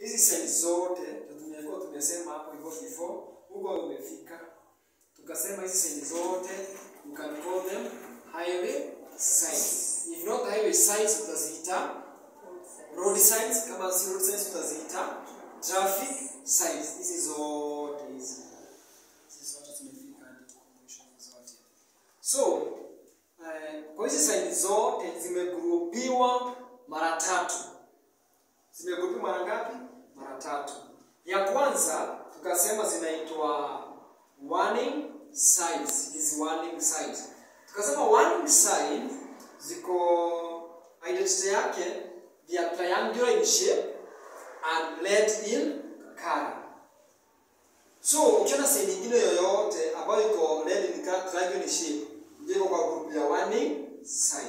hizi sign zote tumekuwa tumesema hapo hivyo before huko umefika tukasema hizi sign zote you can call them highway signs if not highway signs utaziita road signs kama si road signs utaziita traffic signs hizi zote hizi hizi zote tumefika hadi tukumbushe hizi zote so eh, kwa hizi sign zote zimegrupiwa mara tatu zimegrupiwa mara ngapi mara tatu ya kwanza tukasema zinaitwa warning signs hizi warning signs tukasema warning signs ziko identity yake they are triangular in shape and red in color so ukiona sehemu nyingine yoyote ambayo iko red in color triangular in shape ndio iko kwa group ya warning sign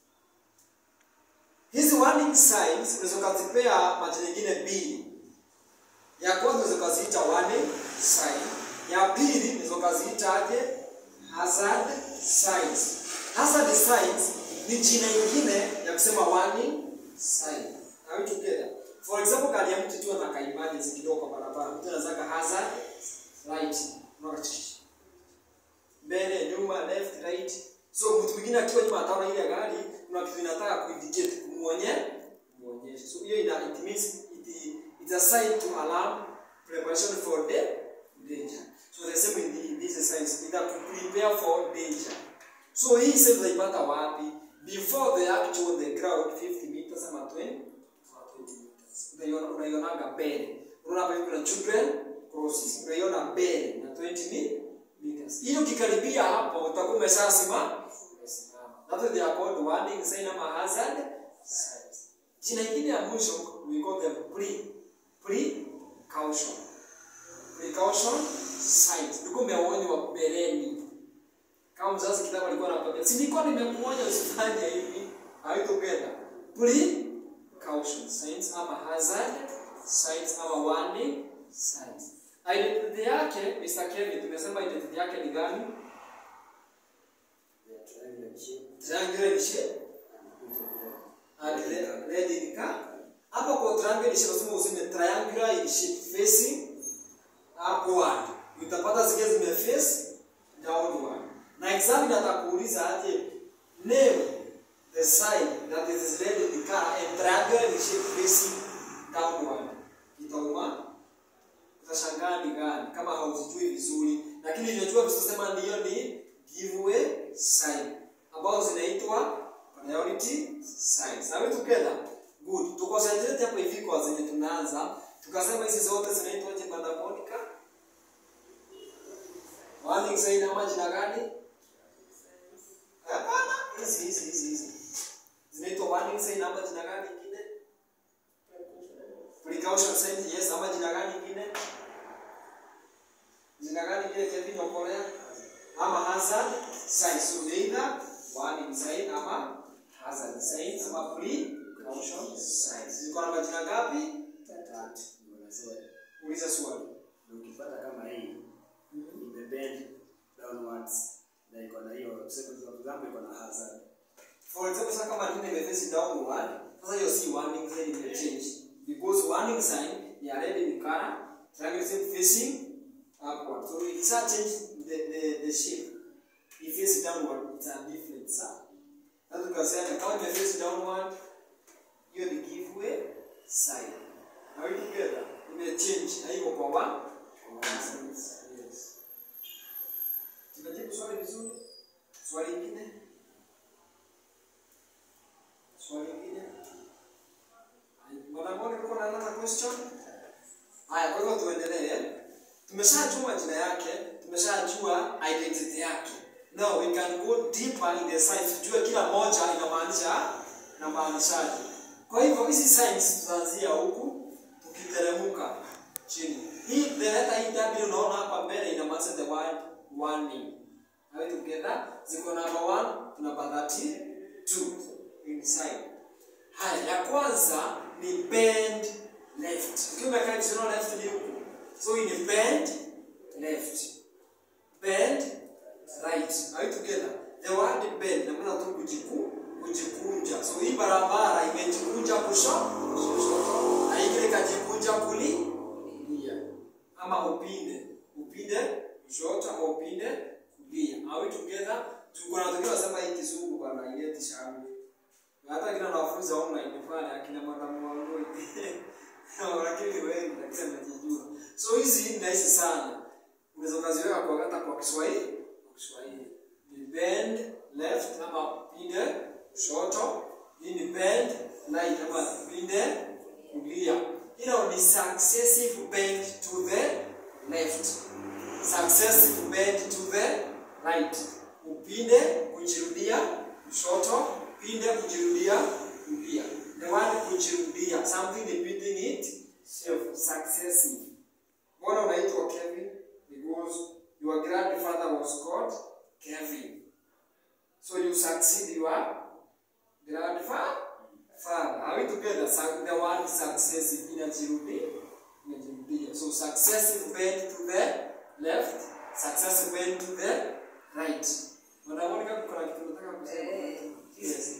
hizi warning signs unaweza kuzipea majina nyingine mbili ya kwanza unaweza kuziita warning sign ya pili unaweza kuziitaje hazard signs hazard signs ni jina ingine ya kusema warning sign are we together for example kadi ya mtu tu ana emergency kidogo kwa barabara mtu anaweza hazard right unaona mbele nyuma left right so mtu mwingine akiwa nyuma ataona ile gari kuna kitu inataka kuindicate kumuonye muonyeshe so hiyo ina it means it, it's a sign to alarm preparation for the danger so the same in the, these signs either to prepare for danger so hii sasa tunaipata wapi before the actual the crowd 50 meters ama 20 20 meters unaiona unaionaga mbele unaona hapa hivi kuna children crosses unaiona mbele na 20 meters hiyo ukikaribia hapo utakuwa umeshasima umesimama that they are called warning sign ama hazard signs jina ingine ya mwisho we call them pre precaution precaution signs ndiko umeonywa mbeleni kama mzazi kitambo alikuwa anakwambia si nilikuwa nimekuonya usifanye hivi haitopenda precaution signs ama hazard signs ama warning signs identity yake Mr. Kevin tumesema identity yake ni gani triangular in shape and le- red in color hapa kwa triangle in shape lazima useme triangular in shape facing upward utapata zile zimeface downward na examiner atakuuliza aje name the sign that is red in color and triangular in shape facing downward itauma utashangaa ni gani kama hauzijui vizuri lakini unajua vizuri ndiyo ni giveaway sign ambazo zinaitwa priority signs are we together good tukonsentrate hapo hivi kwa zenye tunaanza tukasema hizi zote zinaitwaje banda Monica warning sign ama jina gani hapana hizi hizi hizi hizi zinaitwa warning sign ama jina gani ingine precaution sign yes ama jina gani ingine jina gani ingine Kevin Okolea ama hazard signs so either warning sign ama hazard signs ama precaution signs ziko na majina ngapi tatu ndio nasema uliza swali ndio ukipata kama hii imebend downwards na iko na hiyo tuseme for example iko na hazard For example, sasa kama nini imeface downward, sasa hiyo si warning sign imechange. Because warning sign ni red in color, triangle sign facing upward. So it a change the, the, the shape. If face downward, it's a different sign. Sasa tukasema kama imeface downward, hiyo ni giveaway sign. Are we together? Imechange, haiko kwa one. Kwa one sense. Yes. Tunajibu swali vizuri? Swali lingine? Swali lingine? Mwanamoni uko na another question? Haya, kwa hivyo tuendelee. Tumeshajua majina yake, tumeshajua identity yake. Now we can go deeper in the science. Tujue kila moja inamaanisha inamaanishaje. Kwa hivyo hizi signs tutaanzia huku tukiteremka chini. Hii the letter hii W unaona hapa mbele inamaanisha the word warning. Are we together? Ziko number 1 to number 32 inside. Haya, ya kwanza ni bend left. Ukiwa umekaa hivi unaona left ni huku. So hii ni bend left. Bend right. Are we together? The word bend na maana tu kujiku kujikunja. So hii barabara imejikunja kushoto kushoto. Na hii ile kajikunja kulia. madamu wangu lakini ni wengi lakini najijua so hizi ni rahisi sana unaweza ukaziweka kwa hata kwa Kiswahili kwa Kiswahili ni bend left ama pinde kushoto hii ni bend right ama pinde kulia hilo ni successive bend to the left successive bend to the right upinde kujirudia kushoto pinde kujirudia kulia the word kujirudia something repeating it self successive mbona unaitwa Kevin because your grandfather was called Kevin so you succeed your grandfather are we together Su- the word successive inajirudia inajirudia so successive bend to the left successive bend to the right Madam Monica kuna kitu nataka kusema yes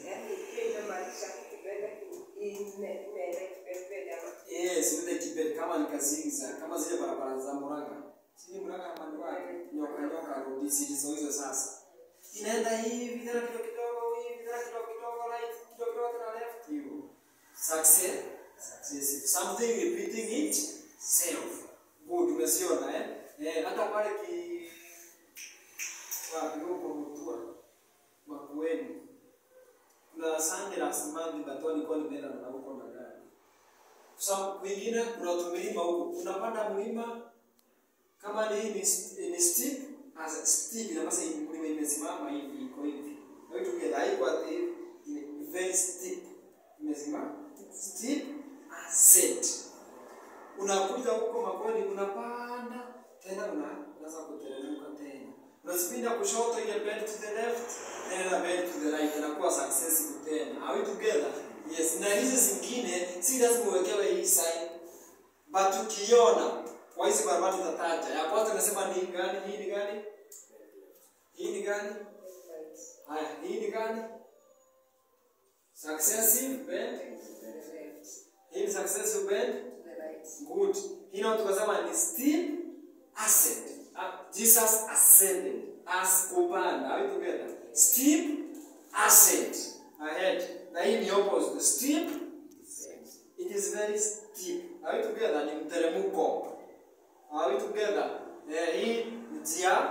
Yes, ile kibet kama ni kazinza, kama zile barabara za Murang'a. Sini Murang'a ama ni wapi? Nyoka nyoka road hizo hizo sasa. Inaenda hivi tena kidogo kidogo hivi tena kidogo kidogo right kidogo kidogo tena left hiyo. Success, successive. Something repeating it self. Good, umesiona eh? Eh, hata pale ki wapi huko Mutua. Makueni. Kuna Sunday last month but nilikuwa nimeenda na huko na gari. Sasa kwingine kuna tumilima huko, unapanda mlima kama ni ni, ni steep as steep na basi mlima imesimama hivi iko hivi. Na hiyo together haiko ati ni very steep imesimama steep ascent. Unakuja huko Makoni unapanda tena unaanza kuteremka tena. Unazipinda kushoto ile bend to the left tena bend to the right inakuwa successive tena. Are we together? Yes, na hizi zingine si lazima uwekewe hii sign. But ukiona kwa hizi barabara tutataja. Ya kwanza nasema ni gani? Hii ni gani? Hii ni gani? Haya, hii ni gani? Successive bend. Hii ni successive bend. Good. Hii nayo tukasema ni steep ascent. Uh, Jesus ascended as kupanda. Are we together? Steep ascent. Ahead. Na hii ni opposite. Steep. It is very steep. Are we together? Ni mteremko. Are we together? Eh, hii ni njia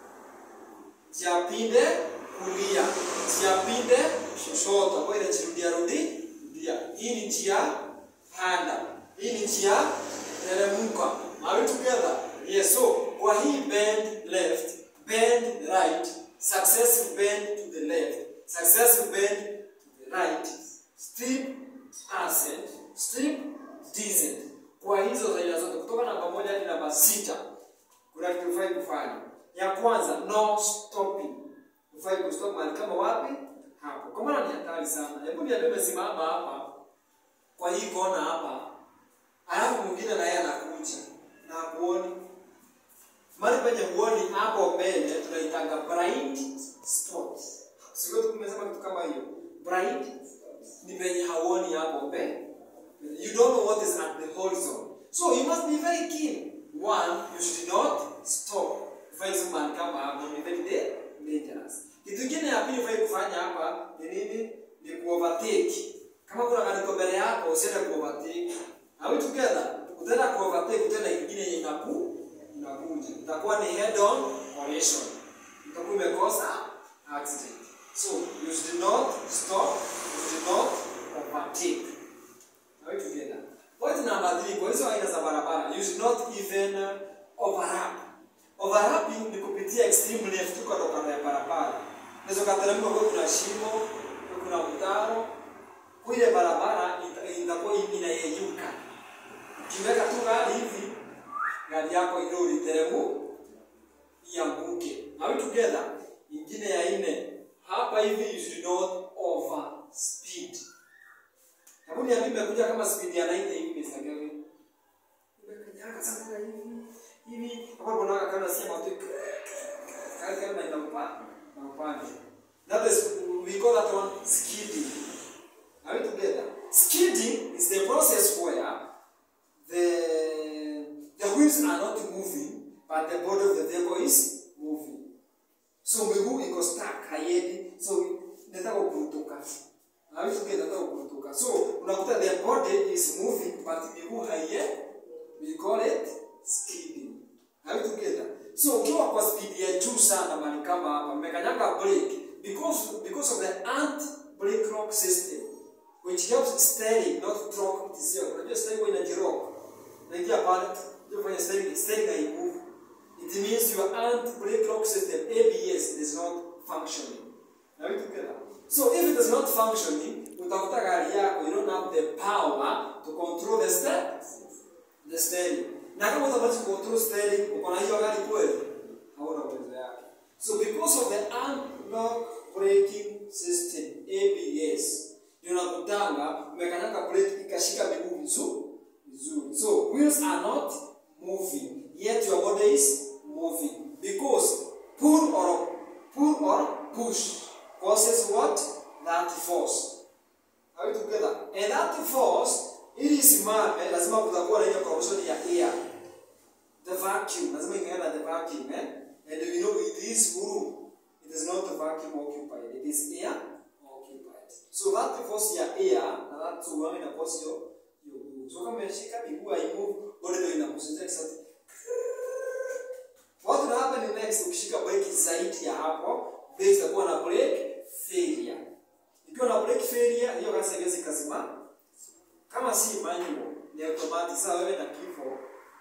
njia pinde kulia, njia pinde kushoto. Kwa ile jirudia rudi rudia. Hii ni njia panda. Hii ni njia teremka. Are we together? Yes. So kwa hii bend left, bend right, successive bend to the left, successive bend to the right, steep ascent, steep descent. Kwa hizo za aina zote kutoka namba moja hadi namba sita kuna kitu hufai kufanya. Ya kwanza no stopping. Hufai kustop mahali kama wapi? Hapo. Kwa maana ni hatari sana. Hebu niambie umesimama hapa kwa hii kona hapa, alafu mwingine na yeye anakuja na hakuoni mali penye huoni hapo mbele tunaitanga blind spot. Sio tumesema kitu kama hiyo. Blind ni penye hauoni hapo mbele. You don't know what is at the horizon. So you must be very keen. One, you should not stop. Kufanya hizo mahali kama hapo ni very da- dangerous. Kitu kingine ya pili ufai kufanya hapa ni nini? Ni kuovertake. Kama kuna gari iko mbele yako usiende kuovertake. Are we together? Utaenda kuovertake utaenda ingine yenye inaku inakuja. Itakuwa ni head on collision. Utakuwa umekosa accident. So you should not stop, you should not overtake. Are we together? Point number three, kwa hizo aina za barabara, you should not even uh, overlap. Overlapping ni kupitia extreme left tuko ndo kando ya barabara. Unaweza kateremka kwa kuna shimo, kwa kuna mtaro. Kwa ile barabara ita- itakuwa inayeyuka. Ukiweka tu gari hivi, gari yako ndio literemu ianguke. Are we together? Ingine ya nne, hapa hivi you should not over speed. Hebu niambie imekuja kama speed ya 90 hivi Mr. Kevin. Imekanyaga sana hivi. Hivi hapo kuna kama sema tu kali kama inampa na upande. That is we call that one skidding. Are we together? Skidding is the process where the the wheels are not moving but the body of the vehicle is moving. So miguu iko stuck haiendi so inataka kurutuka. hawezi kugeta hata kukurutuka so unakuta the body is moving but miguu haiye we call it skidding hawezi kugeta so ukiwa kwa speed ya juu sana mali kama hapa mmekanyaga brake because because of the anti brake rock system which helps steering not rock itself unajua steering huwa inajirock naingia pale ndio kwenye steering steering haimove it means your anti brake rock system ABS is not functioning Are we together? So if it is not functioning, utakuta gari yako you don't have the power to control the steering. The steering. Na kama utaweza control steering, uko na hiyo gari kweli? Hauna uwezo yake. So because of the anti-lock braking system ABS, ndio nakutanga umekanyaga brake ikashika miguu vizuri vizuri. So wheels are not moving, yet your body is moving because pull or pull or push causes what? That force. Are we together? And that force ili isimame lazima kutakuwa na ile corrosion ya air. The vacuum lazima ingia na the vacuum eh? And we know it is room. It is not the vacuum occupied. It is air occupied. So that force ya air na that tuwame na force yo yo miguu. So kama imeshika miguu haimove, bado ndio inakusinzia kisati. What will happen next ukishika brake zaidi ya hapo, brake itakuwa na brake failure. Ikiwa na brake failure, hiyo gari haiwezi kasimama. Kama si manual, ni automatic. Sasa wewe na kifo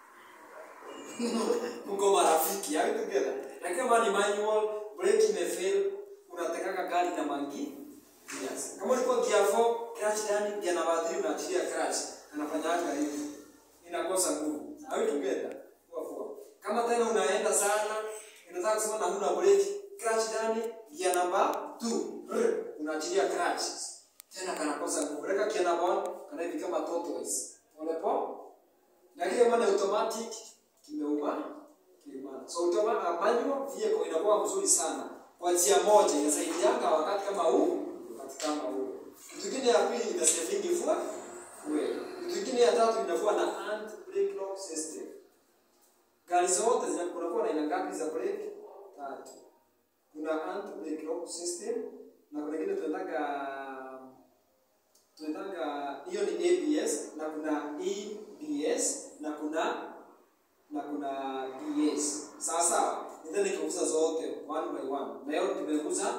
mko marafiki, are you together? Na kama ni manual, brake imefail, unatekaka gari na mangi Yes. Kama ulikuwa gear 4, clutch ndani, gear namba 3 unaachilia clutch. Anafanya haka hivi. Inakosa nguvu. Are you together? Kwa kwa. Kama tena unaenda sana, inataka kusema na huna brake, clutch ndani, gear namba 2. Unaachilia clutch. Tena kanakosa nguvu. Reka gear namba 1, kana hivi kama tortoise. Unapo? Na kile kama ni automatic kimeuma kimeumana. So automatic manual vehicle inakuwa mzuri sana. Kwa njia moja inasaidianga wakati kama huu, wakati kama huu. Kitu kingine ya pili ina saving fuel. Fuel. Kitu kingine ya tatu inakuwa na anti brake lock system. Gari zote zina kunakuwa na aina ngapi za brake? Tatu. Kuna anti brake lock system na kuna kingine tunataka tunataka hiyo ni ABS na kuna EBS na kuna na kuna DS. Sawa sawa. Ndio nikigusa zote one by one. Leo tumegusa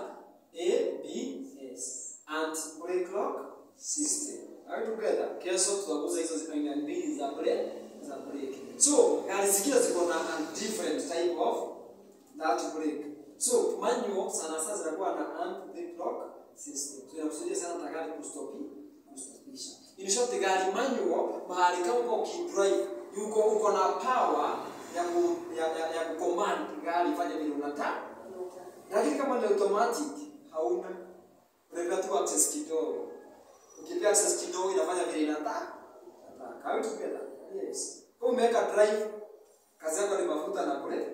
ABS anti brake lock system. Are we together? Kesho tutagusa hizo aina mbili za brake za brake. So, gari zingine ziko na a different type of that brake. So, manual sana sana zinakuwa na anti brake lock system. So, inakusaidia sana hata gari kustopi kustopisha. In short, gari manual mahali kama uko ukidrive yuko uko na power ya ku, ya, ya, ya kucommand gari ifanye vile unataka. Lakini kama ni automatic hauna unapewa tu access kidogo. Ukipewa access kidogo inafanya vile inataka. Nataka. Are we together? Yes. Kwa umeweka drive kazi yako ni mafuta na brake.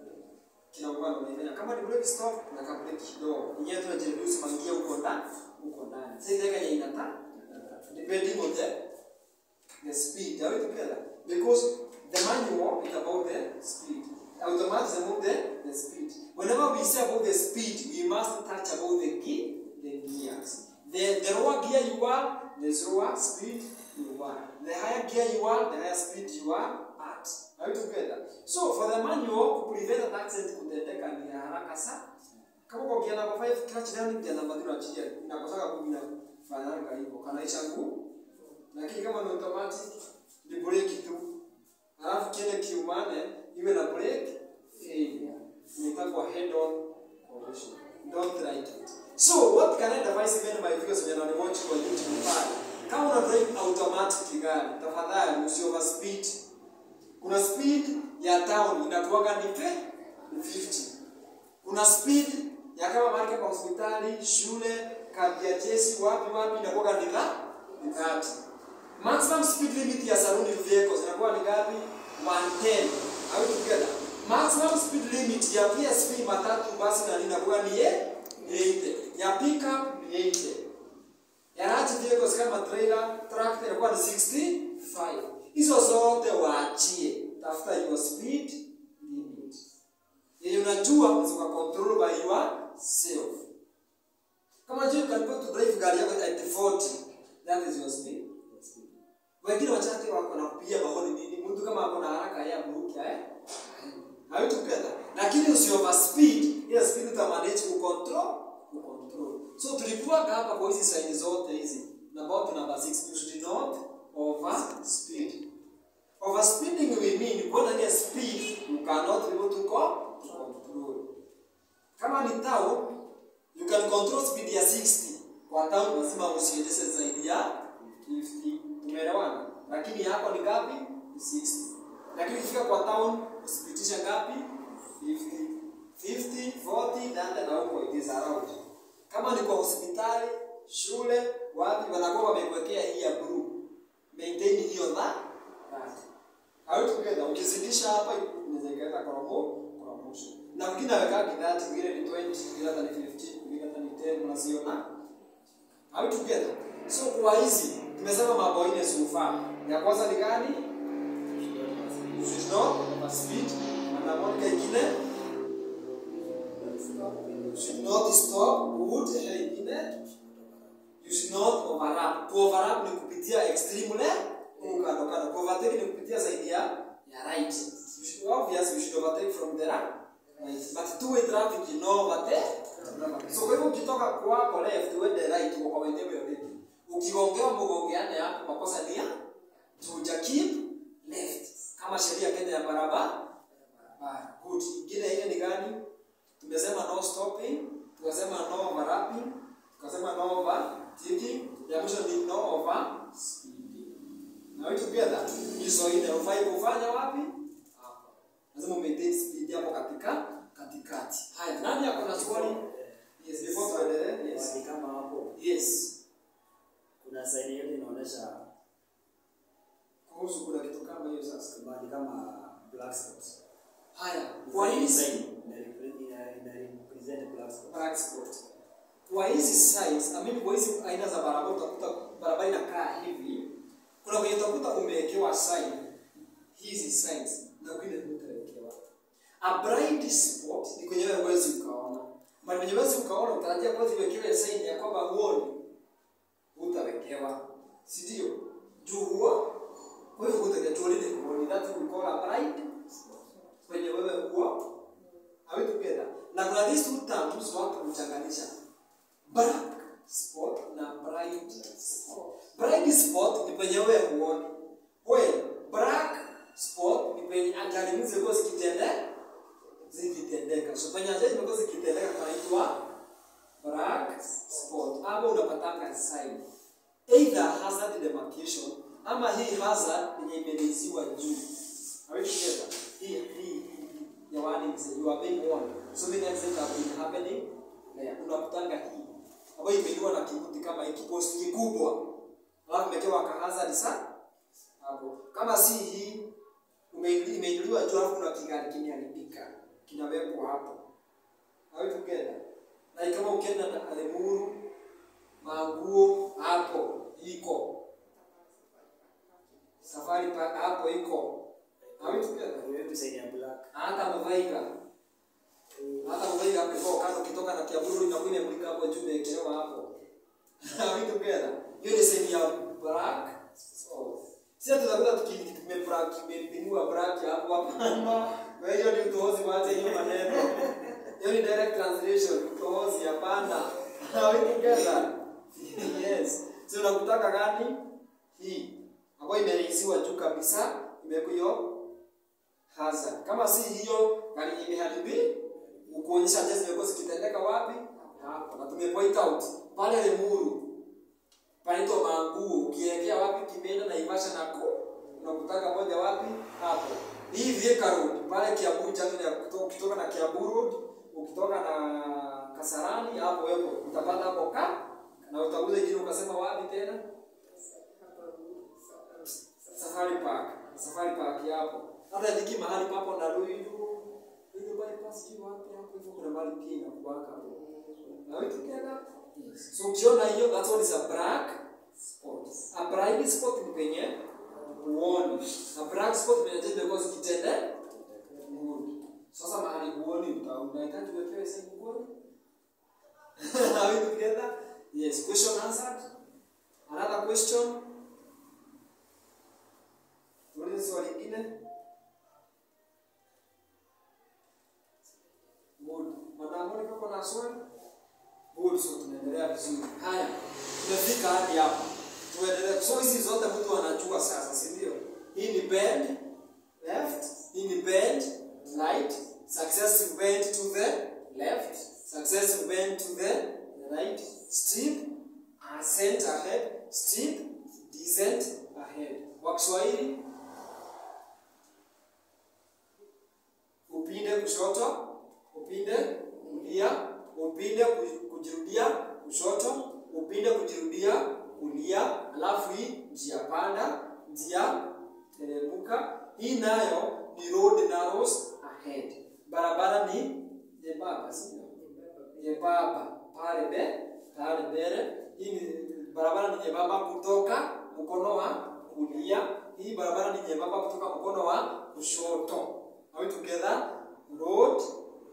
Kila mwana unaifanya kama ni brake stop na ka brake kidogo. Yenyewe tunajaribu usipangie huko ndani, huko ndani. Sasa ile yenye inataka depending on the the speed. Are we together? Because the manual is about the speed. Automatic is about the, the speed. Whenever we say about the speed, we must touch about the gear, the gears. The, the lower gear you are, the slower speed you are. The higher gear you are, the higher speed you are at. Are we together? So for the manual, to prevent an accident kutendeka ni haraka sana. Kama kwa gear number 5 clutch down, gear number 3 unachilia. Inakosaka kumi na fanyanga hivyo. Kanaisha nguvu. Lakini kama ni automatic, ni brake tu. Alafu kile kiumane iwe na brake failure. Inaitwa head on collision. Don't try it. So what can I advise even my viewers when they watch kwa YouTube pale? Kama una drive automatic gari, tafadhali usi overspeed. Kuna speed ya town inakuwaga ni pe- ni 50. Kuna speed ya kama mahali kama hospitali, shule, kambi ya jeshi, wapi wapi inakuwaga ni dha- ni 30. Maximum speed limit ya saloon vehicles inakuwa ni ngapi? 110. Are we together? Maximum speed limit ya PSV matatu basi na inakuwa ni ye- ni 80. Ya pickup ni 80. Ya large vehicles kama trailer, tractor inakuwa ni 65. Hizo zote waachie. Tafuta your speed limit. Yenye unajua unaweza control by yourself. Kama unajua you can go to drive gari yako at 40 that is your speed wengine wachache wako na kupiga mahoni nini mtu kama ako na haraka yeye amruke eh hayo together lakini usi overspeed ile speed uta manage ku control ku control so tulikuwa hapa kwa hizi sign zote hizi na about number 6 you should not overspeed overspeeding we mean when ile speed you cannot be able to co- to control kama ni town you can control speed ya 60 kwa town lazima usiendeshe zaidi ya 50 umeelewana lakini yako ni ngapi Ni 60 lakini ukifika kwa town usipitishe ngapi 50 50 40 na na huko it is around kama ni kwa hospitali shule wapi wanakuwa wamekuwekea hii ya blue maintain hiyo na hayo together ukizidisha hapa inaweza ikaenda kwa robo kwa mwisho na mwingine amekaa kidati mwingine ni 20 mwingine hata ni 15 mwingine hata ni 10 unaziona hayo together so kwa hizi tumesema mambo nne sufaa ya kwanza ni gani you should not overspeed na moja ingine you should not stop good eh, ingine you should not overlap ku overlap ni kupitia extreme le kando kando ku overtake ni kupitia zaidi ya ya right you should obvious you should overtake from the right but two way traffic you know overtake so kwa hivyo ukitoka kwako left uende right kwa wenyewe already ukigongewa mgongeane hapo makosa ni ya tuja keep left kama sheria Kenya ya barabara barabara good ingine ile ni gani tumesema no stopping tukasema no overlapping tukasema no overtaking ya mwisho ni no over speeding na wewe together hizo ile ufai kufanya wapi hapo lazima maintain speed hapo katika katikati haya nani ako na swali yes before tuendelee yes Ni kama hapo yes kuna saini yote inaonyesha kuhusu kuna kitu kama hiyo sasa kama ni kama black spot. haya kwa hizi sign ina repre- ina- ina represent black spot. black spot kwa hizi size I mean kwa hizi aina za barabara utakuta barabara inakaa hivi kuna kwenye utakuta umewekewa sign hizi signs na kwingine hutawekewa a bright spot ni kwenye wewe huwezi ukaona bali kwenye huwezi ukaona utarajia kwanza iwekewe sign ya kwamba huoni hutawekewa si ndio juu huo kwa hivyo hutawekewa huoni that we call a bright spot kwenye wewe huo Are we together? Na kuna these two terms watu kuchanganisha. Black spot na bright spot. Bright spot ni penye wewe huoni. Well, black spot ni penye ajali hizi zilikuwa zikitendeka zikitendeka. So penye ajali zilikuwa zikitendeka panaitwa black spot. Hapo unapatanga sign. Either hazard demarcation ama hii hazard yenye imeleziwa juu. Are we together? Hii hii hii ya warning say you are being warned. So many accidents have been happening. Na unakutanga hii ambayo imeliwa na kibuti kama hiki post kikubwa. Alafu imekewa ka hazard sana. Hapo. Kama si hii ume- imeinuliwa juu alafu kuna kigari kimeharibika. Kinawekwa hapo. Are we together? Na kama ukienda na Alemuru manguo hapo iko. Safari park hapo iko. Are we together? Wewe sign ya black. hata mvaiga hata mvaiga hapo kwa kando ukitoka na kiaburu inakuwa imemulika hapo juu imewekelewa hapo vitu together hiyo ni sehemu ya black so sisi tutakuta tukimebrak tumepinua black hapo hapana wewe hiyo ni utohozi waache hiyo maneno hiyo ni direct translation utohozi hapana vitu together yes sio unakutaka gani hii ambayo imereisiwa juu kabisa imewekwa hiyo hazard. Kama si hiyo gari imeharibi ukuonyesha njia zimekuwa zikitendeka wapi? Hapo. Na tumepoint out pale Lemuru panaitwa Manguo, ukielekea wapi Kimenda na Ivasha na ku unakutaka moja wapi? Hapo. Hii Thika Road pale Kiambu junction ya kutoka, ukitoka na Kiambu Road ukitoka na Kasarani hapo wepo utapata hapo ka na utaguza ingine ukasema wapi tena? Safari Park. Safari Park hapo. Hata niki mahali papo na Ruiru. Ruiru bypass juu wapi hapo hivyo kuna mahali pia inakuwaka hapo. Na wewe together? Yes. So ukiona hiyo that's what is a black spot. A bright spot ni penye uoni. A black spot ni penye because kitende good. Sasa mahali uoni uta- unahitaji uwekewe sehemu uoni. Are we together? Yes, question answered. Another question. Tuulize swali lingine. Good. Madam Monica uko na swali? Good, so tunaendelea vizuri. Haya, tumefika hadi hapa. Tuendelee. So hizi zote mtu anajua sasa, si ndio? Hii ni bend left, hii ni bend right, successive bend to the left, successive bend to the right, steep ascent ahead, steep descent ahead. Kwa Kiswahili upinde kushoto, upinde kulia, upinde ku- kujirudia kushoto, upinde kujirudia kulia, alafu hii njia panda, njia teremuka. Hii nayo ni road narrows ahead. Barabara ni nyembamba, sio? Nyembamba pale mbele, pale mbele. Hii ni barabara ni nyembamba kutoka mkono wa kulia. Hii barabara ni nyembamba kutoka mkono wa kushoto. Are we together? Road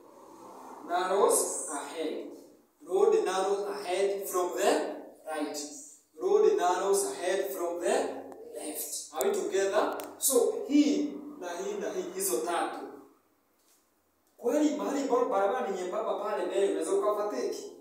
narrows ahead. Road narrows ahead from the right. Road narrows ahead from the left. Are we together? So hii na hii na hii hizo tatu. Kweli mahali ambapo barabara ni nyembamba pale mbele unaweza ukafatiki.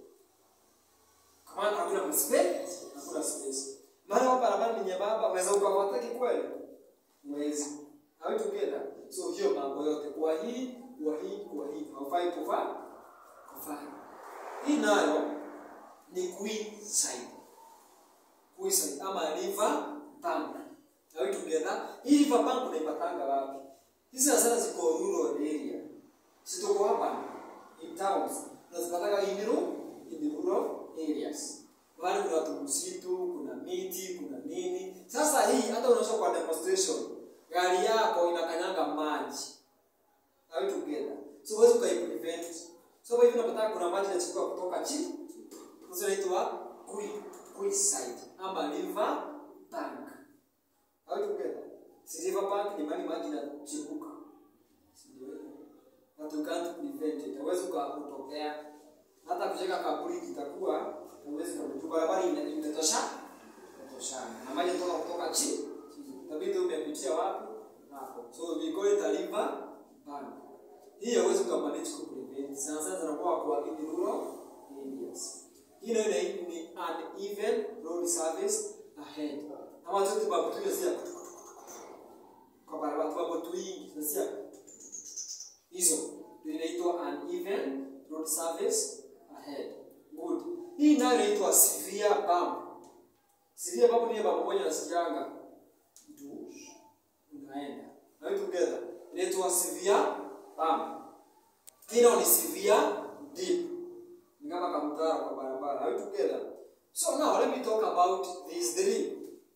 Kwa maana hakuna space, hakuna space. Mahali ambapo barabara ni nyembamba unaweza ukafatiki kweli? Huwezi. Are we together? So hiyo mambo yote kwa hii, kwa hii, kwa hii haufai kufa kufanya. Hii nayo ni quayside. Quayside ama river bank. Are we together? Hii river bank unaipatanga wapi? Hizi hasara ziko rural area. Si tuko hapa in towns. Unazipatanga in rural, in rural areas. Mahali kuna watu msitu, kuna miti, kuna nini. Sasa hii hata unaosha kwa demonstration, gari yako inakanyanga maji. Are we together? So huwezi ukaiprevent. So kwa hivyo unapata kuna maji yanachukua kutoka chini. Sasa inaitwa kui quayside ama river bank. Are we together? Si river bank ni mahali maji yanachimbuka. Si ndio? But you can't prevent it. Huwezi ukatokea. Hata kujenga kaburi itakuwa huwezi kujua barabara ina- imetosha imetosha. Na maji kutoka kutoka chini. Itabidi umepitia wapi? Hapo. So we call it a river bank. Hii hauwezi ukamanage kuprevent. Sana sana zinakuwa kwa in rural areas. Hii nayo ni ni uneven road surface ahead. Ama tu tibabu tu yasia kwa barabara tibabu tu hii yasia hizo ndio inaitwa uneven road surface ahead. Good. Hii nayo inaitwa severe bump. Severe bump ni bump moja nasikianga juu unaenda. Are we together? Inaitwa severe bump. Hii nayo ni severe dip. Ni kama kamtaro kwa barabara. Are we together? So now let me talk about these three.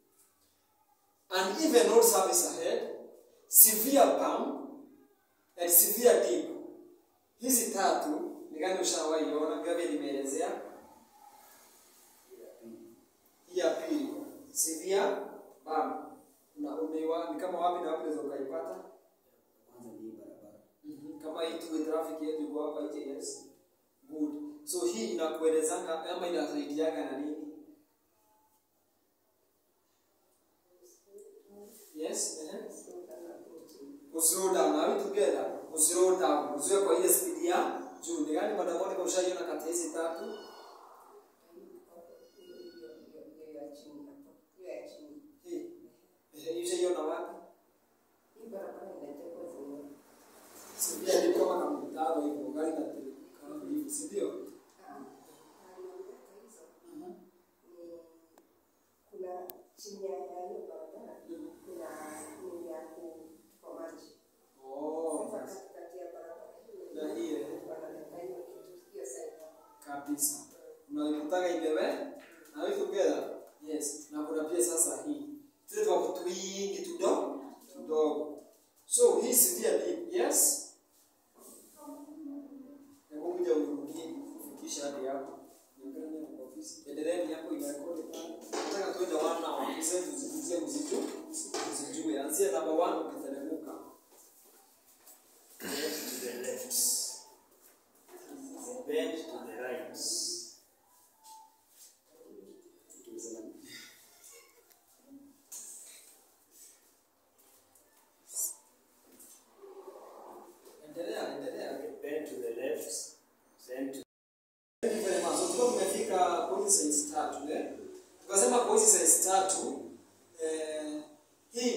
Uneven road surface ahead, severe bump, and severe dip. Hizi tatu ni gani ushawahi ona? Vile nimeelezea. Hii ya pili, severe bump. Na umeiwa ni kama wapi na wapi unaweza ukaipata? Kwanza ni hii barabara. Mhm, kama hii tu traffic yetu iko hapa nje yes good so hii inakuelezanga ama inasaidianga na nini yes eh uslow down are we together uslow down usiwe kwa ile speed ya juu ni gani madam Monica ushaiona kati ya hizi tatu hii Eh, ushaiona wapi Sivia ni kama na mtaro hivyo gari na kama hivi si ndio Mhm. kuna chini ya ya hiyo barabara kuna nini ya kutupa maji. oh Sasa katikati ya barabara hiyo na hii eh. wanaweka hiyo kitu hiyo side. kabisa unaikutaka ibewe na we together yes na kuna pia sasa hii zile tuko twingi tudogo tudogo so hii severe dip yes hebu kuja urudie kufikisha hadi hapo Niangalie kwa ofisi endeleeni hapo inarekodi pale nataka tuende wana ofisi tuzipitie mzitu mzijue anzia number 1 ukiteremka Left to the left. Bend to the right.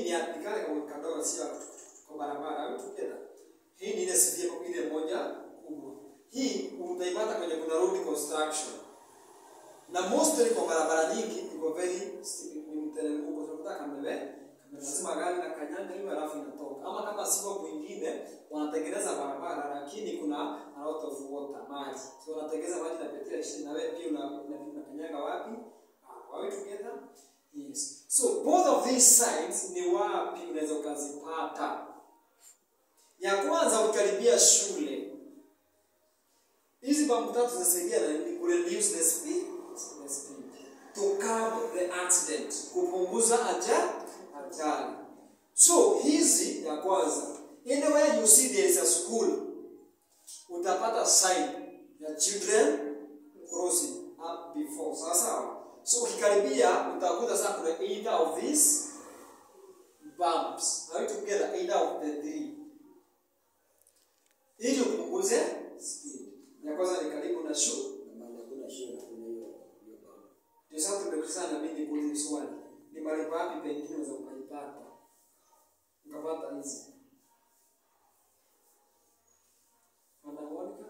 ni ya ni kale kwa kadogo sio ya kwa barabara au together. Hii ni ile sivia kwa ile moja kubwa. Hii utaipata kwenye kuna road construction. Na mostly kwa barabara nyingi iko very steep, ni mteremko kwa sababu kama kamebe lazima gari na kanyanga hiyo alafu inatoka. Ama kama sivyo kwingine wanatengeneza barabara lakini kuna a lot of water maji. So wanatengeneza maji na petrol chini na wewe pia una unakanyanga wapi? Ah, Are we together? Yes. So both of these signs ni wapi unaweza ukazipata? Ya kwanza ukikaribia shule. Hizi bambu tatu zinasaidia na nini? Ku reduce the speed, the speed. To curb the accident. Kupunguza aja ajali. So hizi ya kwanza. Anywhere you see there is a school. Utapata sign ya children crossing up before. Sawa sawa. So ukikaribia utakuta sasa kuna either of these bumps. Are we together? Either of the three. Ili upunguze speed. Ya kwanza ni karibu na shule. Na mahali hakuna shule na kuna hiyo hiyo baba. Ndio sasa tumekutana na mimi kuuliza swali. Ni mahali papi pengine unaweza ukaipata? Ukapata hizi. Mama Monica?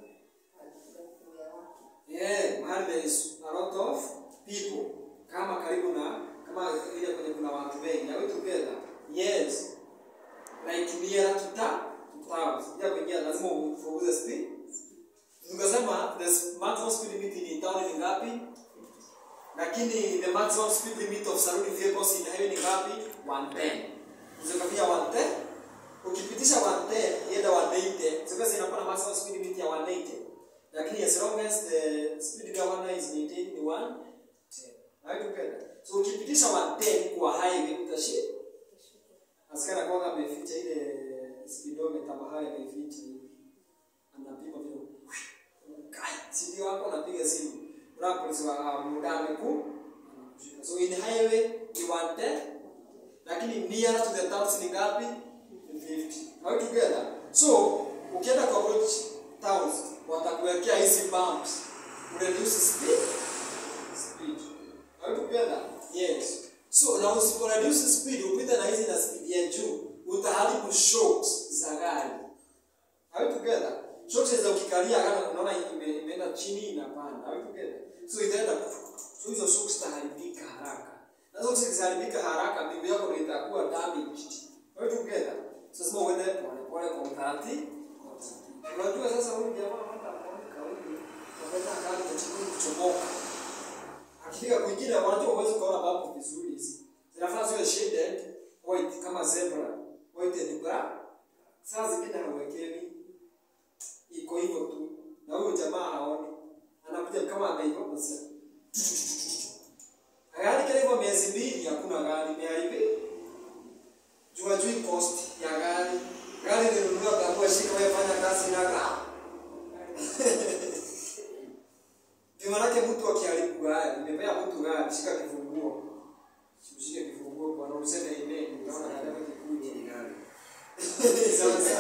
Yeah, mahali there is a lot of people. Kama karibu na kama ile kwenye kuna watu wengi. Are we together? Yes. Like near to town. To towns. Ndio kuingia lazima upunguze speed. Tukasema the maximum speed limit in town ni ngapi? Lakini the maximum speed limit of saloon vehicles in highway ni ngapi? 110. Zikafia 110. Ukipitisha 110 ienda 180. Sasa inakuwa na maximum speed limit ya 180. Lakini as long as the speed governor is maintained ni 110. Right together. So ukipitisha 110 kwa highway utashinda. Askari anakuwa ameficha ile speedometer mahali ameficha hivi. Anapima vile. Kai, si ndio hapo anapiga simu. Kuna polisi wa uh, muda ameku. anakushika. So in highway ni 110 lakini near to the towns ni ngapi? Ni 50. Are we together? So ukienda kwa approach towns watakuwekea hizi bumps. Reduce speed. Speed. Are we together? Yes. So na usipo reduce speed upite na hizi na speed ya juu utaharibu shocks za gari. Are we together? Shocks za ukikalia kama unaona ime- imeenda chini inapanda. Are we together? So itaenda so hizo shocks zitaharibika haraka. Na shocks zikiharibika haraka miguu yako ndio itakuwa damaged. Are we together? So lazima uende pole pole kwa utaratibu. Unajua sasa huyu jamaa hata kuamka huyu kwa gari cha chini kuchomoka akifika kwingine wanajua uwezi ukaona bambu vizuri hizi zinafaa ziwe shaded white kama zebra white and black saa zingine hauwekewi iko hivyo tu na huyo jamaa haoni anakuja kama ameiva basi gari kile hivyo miezi mbili hakuna gari imeharibika jua juu cost ya gari gari lilinunua kaambua shika wewe fanya kazi na gari ndio maanake mtu akiharibu gari, nimepea mtu gari, shika kifunguo. Ushike kifunguo bwana, useme amen, utaona gharama kikuja. Ni gari. Sasa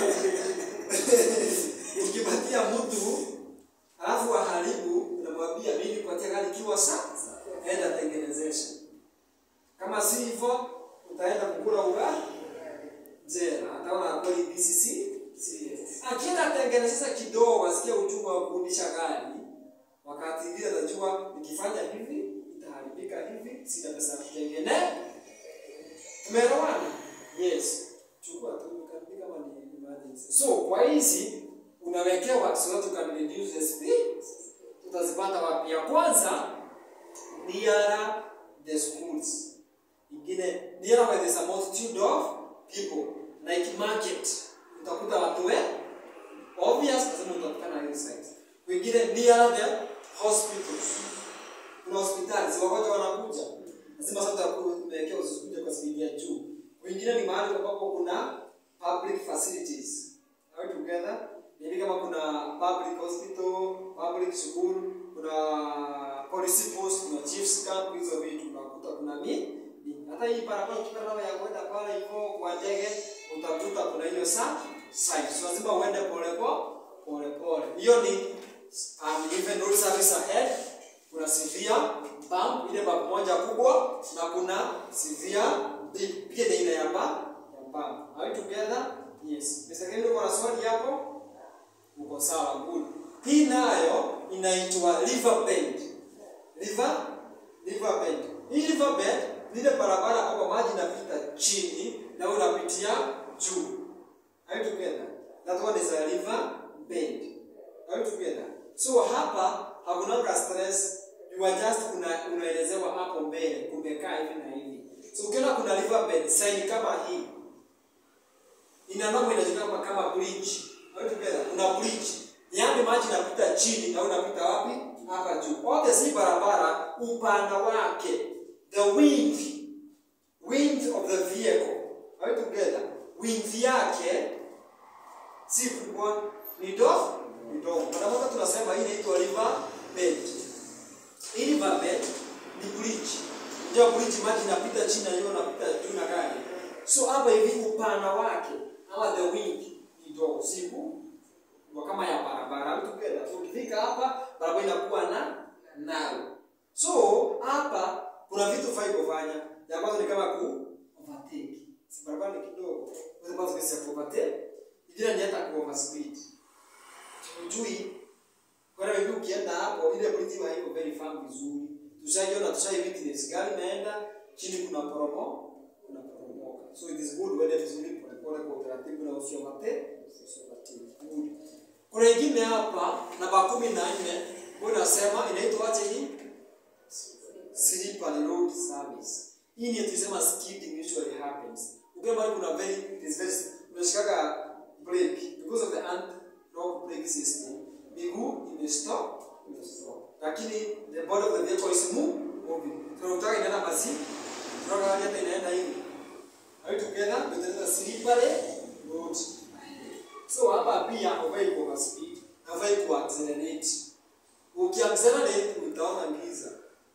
ukipatia mtu alafu aharibu, unamwambia mimi nipatie gari ikiwa sawa, enda tengenezesha. Kama si hivyo, utaenda kukula ugali jela, ataona kweli this is serious. Akienda tengenezesha kidogo, asikie uchungu wa kurudisha gari wakati ile atajua nikifanya hivi itaharibika hivi, sina pesa ya kutengeneza. Tumeelewana? Yes. Chukua tu ukaandika kama ni emergency. So kwa hizi unawekewa so that you can reduce the speed. Utazipata wapi? Ya kwanza near the schools. Ingine near where there's a multitude of people like market. Utakuta watu we obvious lazima utakutana na hiyo site. Wengine near the hospitals. Kuna hospitali, si wagonjwa wanakuja. Lazima sasa utakuwekea usikuja kwa spidi ya juu. Wengine ni mahali ambapo kuna public facilities. Are we together? Maybe kama kuna public hospital, public school, kuna police post, kuna chief's camp, hizo vitu unakuta kuna mi mi- hata hii barabara ukipata ya kwenda pale hivyo kwa ndege utakuta kuna hiyo sa sign. So lazima uende pole po pole pole. Hiyo ni um, even road service ahead. Kuna severe bump, ile bump moja kubwa na kuna severe dip, pia ni ile ya ba barabara. Are we together? Yes. Mr. Kendo, uko na swali hapo? Uko sawa, good. Hii nayo inaitwa river bend. River river bend. Hii river bend ni ile barabara ambapo maji inapita chini na wewe unapitia juu. Are you together? That one is a river bend. Are you together? So hapa hakunanga stress. You are just una, unaelezewa hapo mbele kumekaa hivi na hivi. So ukiona kuna river bend sign kama hii ina mambo inajulikana kama bridge. Are you together? Kuna bridge. Yaani maji inapita chini na unapita wapi? Hapa juu. Wote si barabara upanda wake. The wind wind of the vehicle. Are you together? Wind yake si kubwa ni dogo ni dogo. Kwa maana tunasema hii inaitwa river bed. Hii river bed ni bridge. Ndio bridge maji inapita chini na hiyo inapita juu na gari. So hapa hivi upana wake ama the wind ni dogo, si kubwa kama ya barabara. Are you together? So ukifika hapa barabara inakuwa na narrow. So hapa kuna vitu fai kufanya. Ya kwanza ni kama ku overtake. Si barabara ni kidogo. Wewe kwanza kesi ya ku overtake. Ingine ni hata ku overspeed. Ujui kwa hiyo hivi ukienda hapo ile bridge wa hiyo very firm vizuri. Tushaiona tushai witness gari inaenda chini kuna poromo kuna poromoka. So it is good when vizuri pole pole kwa utaratibu na usiomate usiomate. Good. Kuna ingine hapa namba kumi na nne ambayo inasema inaitwa aje hii? Slippery road service. Hii ni tulisema skidding usually happens. Ukiwa mahali kuna very it is very unashikaga brake because of the anti lock brake system. Miguu imestop imestop. Lakini the body of the vehicle is move moving. Tunataka inaenda basi. Tunataka hata inaenda hivi. Are we together? Tunaenda slippery road. So hapa pia hufai ku overspeed, hufai ku accelerate. Ukiaccelerate utaona giza.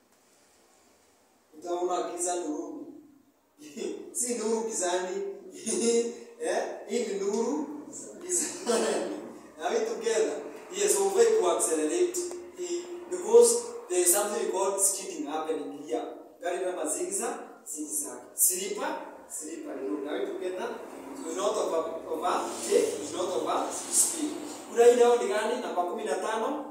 Utaona giza nuru. si nuru gizani. eh? Hii ni nuru gizani. Are we together? Yes, hufai ku accelerate. Eh, Because there is something called skidding happening here. Gari kama zigzag, zigzag. Slipper, slipper road. Are we together? Do not over, overtake, do not over speed. Kuna ile ni gani? Namba kumi na tano.